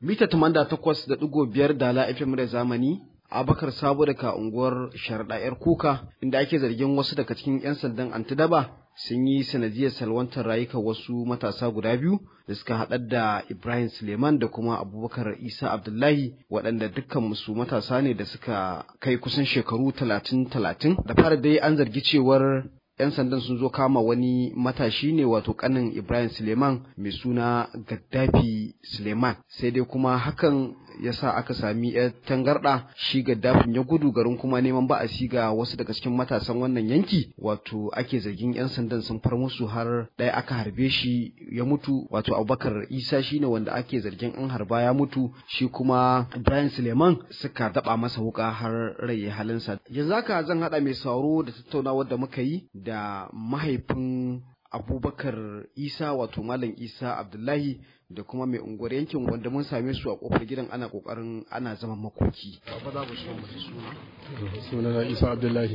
mita tamanda takwas da ɗigo biyar da la FM da zamani Abakar Sabo daga unguwar Sharaɗa 'yar Kuka inda ake zargin wasu daga cikin 'yan sandan Antidaba sun yi sanadiyar salwantar rayuka wasu matasa guda biyu da suka haɗar da Ibrahim Suleiman da kuma Abubakar Isa Abdullahi waɗanda dukkan musu matasa ne da suka kai kusan shekaru talatin talatin da fara dai an zargi cewar 'yan sandan sun zo kama wani matashi ne wato kanin Ibrahim Suleiman mai suna Gaddafi Suleiman sai dai kuma hakan ya sa aka sami yar tangarɗa shi Gaddafin ya gudu garin kuma neman ba'asi ga wasu daga cikin matasan wannan yanki wato ake zargin 'yan sandan sun far musu har ɗaya aka harbe shi ya mutu wato Abubakar Isa shine wanda ake zargin an harba ya mutu shi kuma Ibrahim Suleiman suka daba masa wuka har rai halinsa yanzu haka zan haɗa mai sauro da tattaunawar da muka yi da mahaifin abubakar isa wato malam isa abdullahi da kuma mai unguwar yankin wanda mun same su a kofar gidan ana kokarin ana zaman makoki ba za ku so mu suna suna na isa abdullahi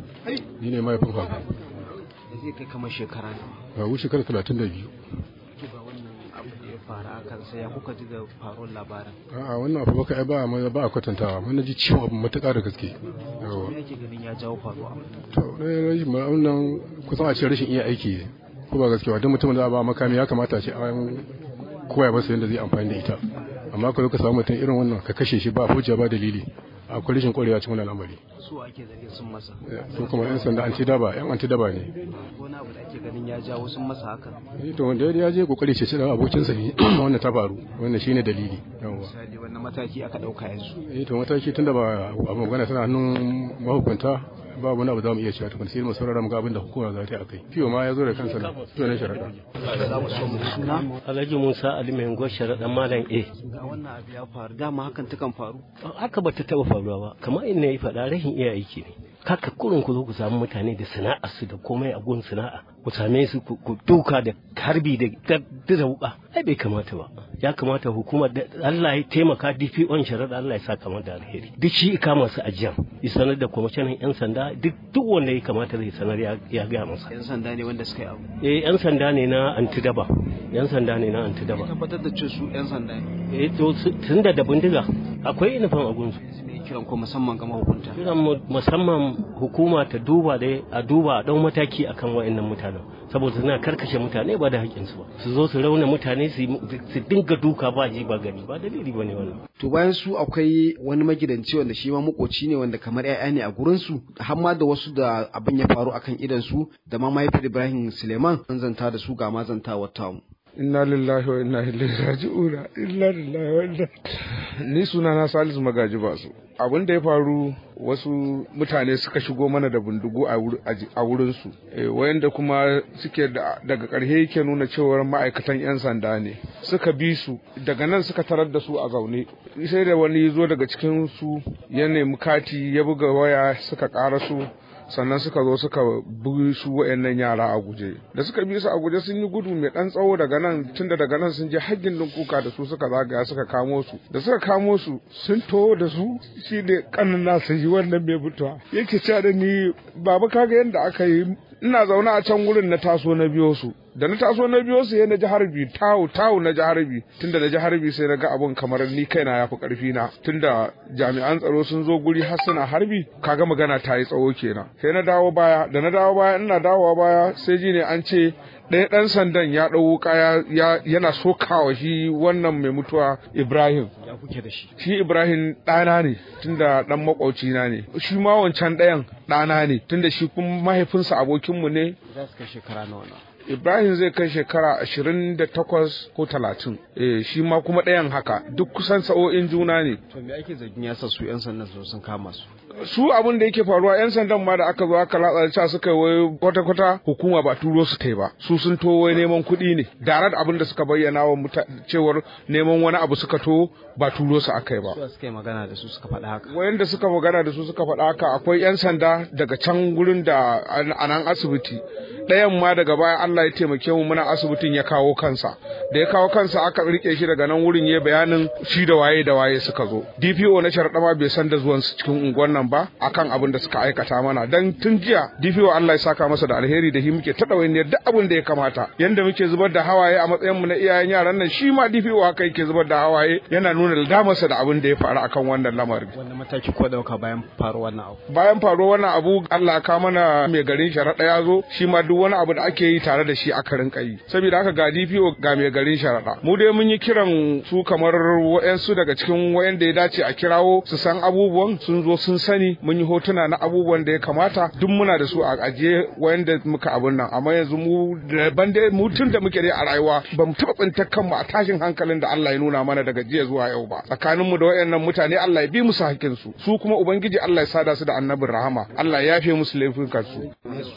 ni ne mahaifin fa da zai kai kamar shekara ne ba wuce shekara talatin da biyu to ga wannan abu da ya faru a kansa ya kuka ji da faruwar labarin a'a wannan abu baka ai ba ba a kwatantawa mun ji ciwon abu matuƙa da gaske yawa me yake ganin ya jawo faruwa to ne wannan kusan a ce rashin iya aiki ko ba gaskiya duk mutumin da ba makami ya kamata a ce an koya masa yadda zai amfani da ita amma ka zo ka samu mutum irin wannan ka kashe shi ba hujja ba dalili akwai rashin kwarewa cikin wannan al'amari su ake zargin sun masa su kuma yan sanda anti daba yan anti daba ne wani abu da ake ganin ya jawo sun masa haka eh to wanda ya je kokari ce da abokinsa ne wannan ta faru wannan shine dalili yawa misali wannan mataki aka dauka yanzu eh to mataki tunda ba abu magana tana hannun mahukunta ba wani abu za mu iya cewa tukun sai mu saurara mu ga abin da hukuma za ta yi akai fiyo ma ya zo da kansa ne to ne sharaɗa za mu so mu suna Alhaji Musa Ali mai unguwar sharaɗan Malam A. ga wannan abu ya faru dama hakan takan faru Haka ba ta taɓa faruwa ba, kamar inda ya faɗa rashin iya aiki ne. Kaka kurin ku zo ku samu mutane da sana'a su da komai a gun sana'a, ku same su ku duka da harbi da da wuka. Ai bai kamata ba. Ya kamata hukumar da Allah ya taimaka DPO sharaɗa Allah ya sa kamar da alheri. Duk shi kama su ajiyan. Ya sanar da kwamishinan 'yan sanda duk duk wanda ya kamata zai sanar ya gaya masa. yan sanda ne wanda suka yi abu Eh 'yan sanda ne na antidaba. 'Yan sanda ne na antidaba. tabbatar da cewa su yan sanda ne eh to tun da da bindiga akwai inifan a gunsu ne kiran ko musamman ga mahukunta kiran mu musamman hukuma ta duba da a duba a dau mataki akan wayannan mutanen saboda suna karkashe mutane ba da haƙƙin su ba su zo su rauna mutane su su dinga duka ba ji ba gani ba dalili bane wannan to bayan su akwai wani magidanci wanda shi ma makoci ne wanda kamar 'ya'ya ne a gurin su har ma da wasu da abin ya faru akan idan su da ma mahaifiyar Ibrahim Suleiman an zanta da su ga ma zantawar tamu inna lillahi wa inna ilaihi raji'una inna lillahi wa inna ni suna na Salisu Magaji Basu abin da ya faru wasu mutane suka shigo mana da bindigu a wurin su wayanda kuma suke daga ƙarshe yake nuna cewar ma'aikatan 'yan sanda ne suka bi su daga nan suka tarar da su a zaune sai da wani zo daga cikin su ya nemi kati ya buga waya suka ƙara su sannan suka zo suka bi su wayannan yara a guje da suka bi su a guje sun yi gudu mai dan tsawo daga nan tunda daga nan sun je haggin din kuka da su suka zagaya suka kamo su da suka kamo su sun to da su shi ne kanin nasa yi wannan mai mutuwa yake cewa da ni baba kaga yadda aka yi ina zaune a can wurin na taso na biyo su da na taso na biyo su na ji harbi tawu tawu na ji harbi tunda na ji harbi sai na ga abun kamar ni kaina ya fi karfi na tunda jami'an tsaro sun zo guri har suna harbi kaga magana ta yi tsawo kenan sai na dawo baya da na dawo baya ina dawowa baya sai ji ne an ce ɗaya ɗan sandan ya ɗau wuka yana sokawa shi wannan mai mutuwa Ibrahim. Ya kuke da shi. Shi Ibrahim ɗana ne tunda ɗan makwauci na ne. Shi ma wancan ɗayan ɗana ne tunda shi kuma mahaifinsa abokinmu ne. Za su kai shekara nawa Ibrahim zai kai shekara ashirin da takwas ko talatin. Eh, shi ma kuma ɗayan haka duk kusan sa'o'in juna ne. To me ake zargin ya sa su 'yan sandan su sun kama su? su abin da yake faruwa yan sandan ma da aka zo aka latsa cewa suka yi wai kwata kwata hukuma ba turo su kai ba su sun to wai neman kuɗi ne da abin da suka bayyana wa cewar neman wani abu suka to ba turo su akai ba su suka yi magana da su suka faɗa haka wayanda suka magana da su suka faɗa haka akwai yan sanda daga can gurin da a nan asibiti ɗayan ma daga baya Allah ya taimake mu muna asibitin ya kawo kansa da ya kawo kansa aka rike shi daga nan wurin ya bayanin shi da waye da waye suka zo DPO na sharaɗa ma bai san da zuwan su cikin unguwar nan nan ba akan abin da suka aikata mana dan tun jiya DPO Allah ya saka masa da alheri da hi muke ta ɗawainiyar duk abin da ya kamata yanda muke zubar da hawaye a matsayin mu na iyayen yaran nan shi ma DPO haka yake zubar da hawaye yana nuna damarsa da abin da ya faru akan wannan lamarin wannan mataki ko dauka bayan faruwar wannan abu bayan faruwar wannan abu Allah ka mana mai garin sharaɗa ya zo shi ma duk wani abu da ake yi tare da shi aka rinka yi saboda haka ga DPO ga mai garin sharaɗa mu dai mun yi kiran su kamar wa'yansu daga cikin wa'yanda ya dace a kirawo su san abubuwan sun zo sun sani mun yi hotuna na abubuwan da ya kamata duk muna da su a ajiye wa'yanda muka abun nan amma yanzu mu daban dai mu tun da muke dai a rayuwa ba mu taɓa tsintar kanmu a tashin hankalin da Allah ya nuna mana daga jiya zuwa yau ba tsakanin mu da wayannan mutane Allah ya bi musu hakkin su su kuma ubangiji Allah ya sada su da annabin rahama Allah ya yafe musu laifukan su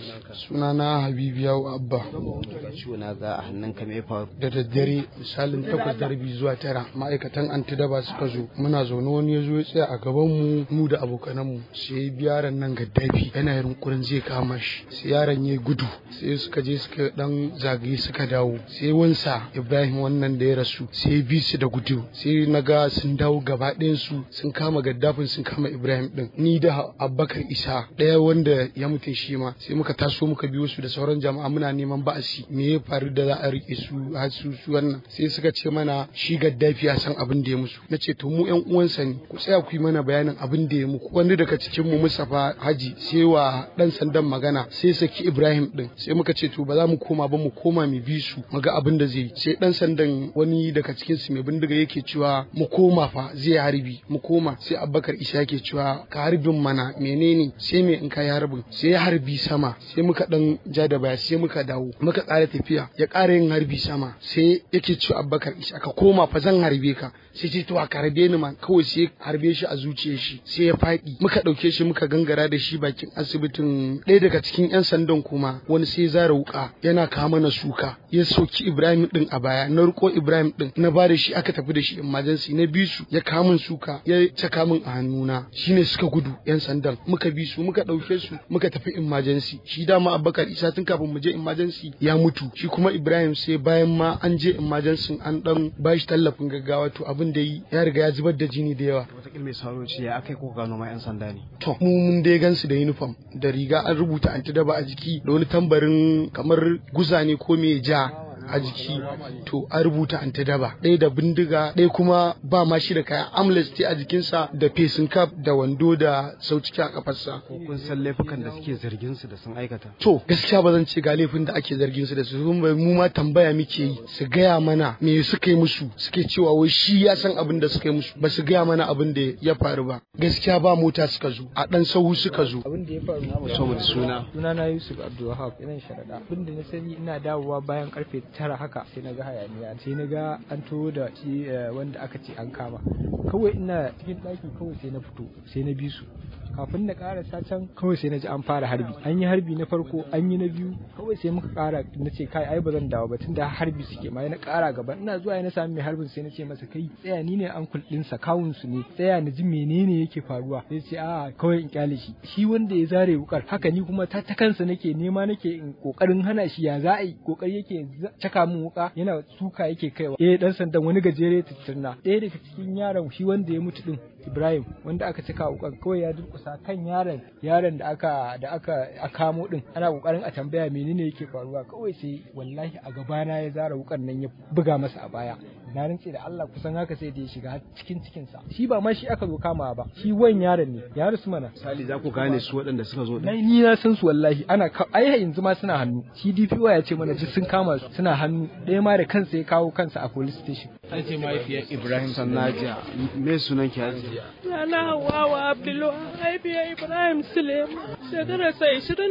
sunana Habibu Yawo Abba ciwo na ga a hannun ka me faru da daddare misalin takwas da rabi zuwa tara ma'aikatan antidaba suka zo muna zaune wani ya zo ya tsaya a gaban mu mu da abokanan mu sai yaron nan gaddafi yana yunkurin zai kama shi sai yaron ya gudu sai suka je suka dan zagaye suka dawo sai wansa Ibrahim wannan da ya rasu sai bi su da gudu sai na ga sun dawo gaba su sun kama gaddafin sun kama Ibrahim din ni da Abubakar Isa ɗaya wanda ya mutu shi ma sai muka taso muka biyo su da sauran jama'a muna neman ba'asi me ya faru da za a rike su har su su wannan sai suka ce mana shi gaddafi ya san abin da ya musu na ce to mu yan uwansa ne ku tsaya ku yi mana bayanin abin da ya muku wani daga cikin mu Mustafa Haji sai wa dan sandan magana sai saki Ibrahim din sai muka ce to ba za mu koma ba mu koma mu bi su mu ga abin da zai yi sai dan sandan wani daga cikin su mai bindiga yake cewa mu koma fa zai harbi mu koma sai Abubakar Isa yake cewa ka harbin mana menene sai me in ka yi harbin sai ya harbi sama sai muka dan ja da baya sai muka dawo muka ƙara tafiya ya ƙara yin harbi sama sai yake cewa Abubakar Isa ka koma fa zan harbe ka sai ce to a karbe ni man kawai sai harbe shi a zuciyar shi sai ya faɗi muka ɗauke shi muka gangara da shi bakin asibitin ɗaya daga cikin 'yan sandan kuma wani sai zara wuka yana kawo mana suka ya soki Ibrahim din a baya na riko Ibrahim din na ba da shi aka tafi da shi emergency na bi su ya kawo min suka ya caka min a hannuna shine suka gudu 'yan sandan muka bi su muka ɗauke su muka tafi emergency shi dama Abubakar Isa tun kafin mu je emergency ya mutu shi kuma Ibrahim sai bayan ma an je emergency an dan bashi tallafin gaggawa to abin da yi ya riga ya zubar da jini da yawa wataƙila mai sauro ce ya aka yi ko gano ma 'yan sanda ne to mu mun dai gansu da uniform da riga an rubuta antidaba a jiki da wani tambarin kamar guza ne ko me ja a jiki to an rubuta antidaba ɗaya da bindiga ɗaya kuma ba ma shi da kayan amnesty a jikinsa da facing cap da wando da sauciki a kafarsa ko kun san laifukan da suke zargin su da sun aikata to gaskiya ba zan ce ga laifin da ake zargin su da su kuma mu ma tambaya muke yi su gaya mana me suka yi musu suke cewa wai shi ya san abin da suka yi musu ba su gaya mana abin da ya faru ba gaskiya ba mota suka zo a dan sahu suka zo abin da ya faru saboda suna suna na Yusuf Abdulwahab ina sharaɗa abin da na sani ina dawowa bayan karfe tara haka sai na ga hayaniya sai na ga an tuwo da shi wanda aka ce an kama kawai ina cikin ɗaki kawai sai na fito sai na bi su kafin na karasa can kawai sai na ji an fara harbi an yi harbi na farko an yi na biyu kawai sai muka kara na ce kai ai ba zan dawo ba tunda harbi suke ma na kara gaba ina zuwa na sami mai harbin sai na ce masa kai tsaya ni ne ankul din sa kawun su ne tsaya na ji menene yake faruwa sai ce a kawai in kyale shi shi wanda ya zare wukar haka ni kuma ta kansa nake nema nake in kokarin hana shi ya za a yi kokari yake caka min wuka yana suka yake kaiwa eh dan sandan wani gajere tattirna ɗaya daga cikin yaron shi wanda ya mutu din Ibrahim wanda aka cika wukan kawai ya durkusa kan yaron yaron da aka da aka kamo din ana kokarin a tambaya menene yake faruwa kawai sai wallahi a gabana ya zara wukan nan ya buga masa a baya na rantse da Allah kusan haka sai da ya shiga cikin cikin sa shi ba ma shi aka zo kama ba shi wan yaron ne ya rusu mana misali za ku gane su waɗanda suka zo na ni na san su wallahi ana ai yanzu ma suna hannu shi DPO ya ce mana duk sun kama su suna hannu ɗaya ma da kansa ya kawo kansa a police station an ce mahaifiyar Ibrahim Sannaja me sunan ki Hajiya Rana Hawawa Abdulwahab haifiya Ibrahim Suleiman shekarar sa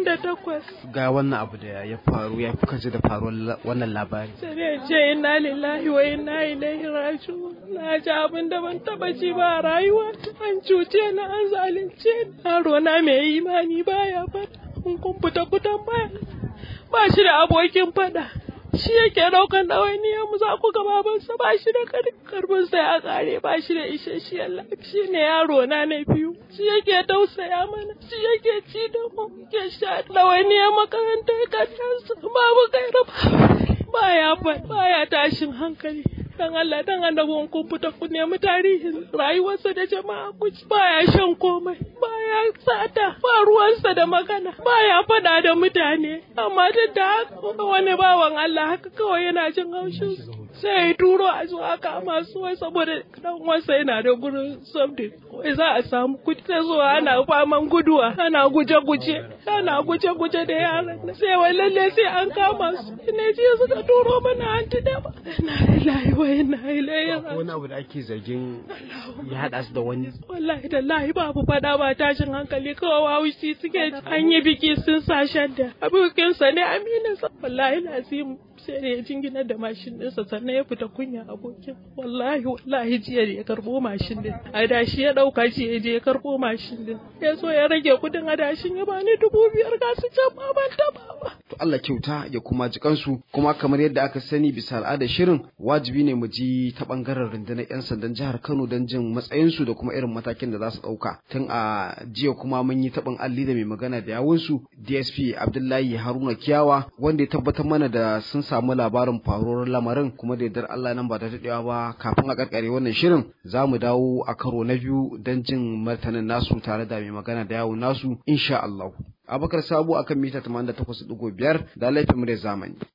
28 ga wannan abu da ya faru ya fi kaji da faruwar wannan labari sai dai ce inna lillahi wa inna ilaihi raji'un na ji abin da ban taba ji ba a rayuwa an cuce na an zalunce ni yaro na mai imani baya fada in kun fita fitan baya ba shi da abokin fada shi yake daukan ɗawainiyar mu za ku ga babansa ba shi da karbin sa ya kare ba shi da isasshiyar lafiya shi ne yaro na na biyu shi yake tausaya mana shi yake ci da mu ke sha ɗawainiyar makarantar kanyansa babu kai ba ya baya tashin hankali dan Allah dan annabin kun fita ku nemi tarihin rayuwarsa da jama'a ku baya shan komai baya sata ba ruwansa da magana baya faɗa da mutane amma duk da haka wani bawan Allah haka kawai yana jin haushin sai ya turo a zuwa kama su wai saboda dan wasa yana da gurin something wai za a samu kuɗi ta zuwa ana faman guduwa ana guje-guje ana guje-guje da yaran sai wai lalle sai an kama su ne jiya suka turo mana anti da ba na lillahi wa inna ilaihi wani abu da ake zargin ya haɗa su da wani wallahi tallahi babu fada ba tashin hankali kawai haushi suke an yi biki sun sa shadda abokinsa ne amininsa wallahi lazim sai da ya jingina da mashin ɗinsa sannan ya fita kunya abokin wallahi wallahi jiya da ya karɓo mashin ɗin adashi ya ɗauka shi ya je ya karɓo mashin ɗin ya so ya rage kuɗin adashin ya bani dubu biyar ga su can ma ban taɓa ba. to Allah kyauta ya kuma ji kansu kuma kamar yadda aka sani bisa al'adar shirin wajibi ne mu ji ta bangaren rundunar 'yan sandan jihar Kano don jin matsayinsu da kuma irin matakin da za su ɗauka tun a jiya kuma mun yi taɓin alli da mai magana da yawunsu DSP Abdullahi Haruna Kiyawa wanda ya tabbatar mana da sun samu labarin faruwar lamarin kuma da yardar Allah nan ba ta daɗewa ba kafin a karkare wannan shirin za mu dawo a karo na biyu don jin martanin nasu tare da mai magana da yawun nasu insha Allah. Abakar Sabo akan mita 88.5 da laifin mu da zamani.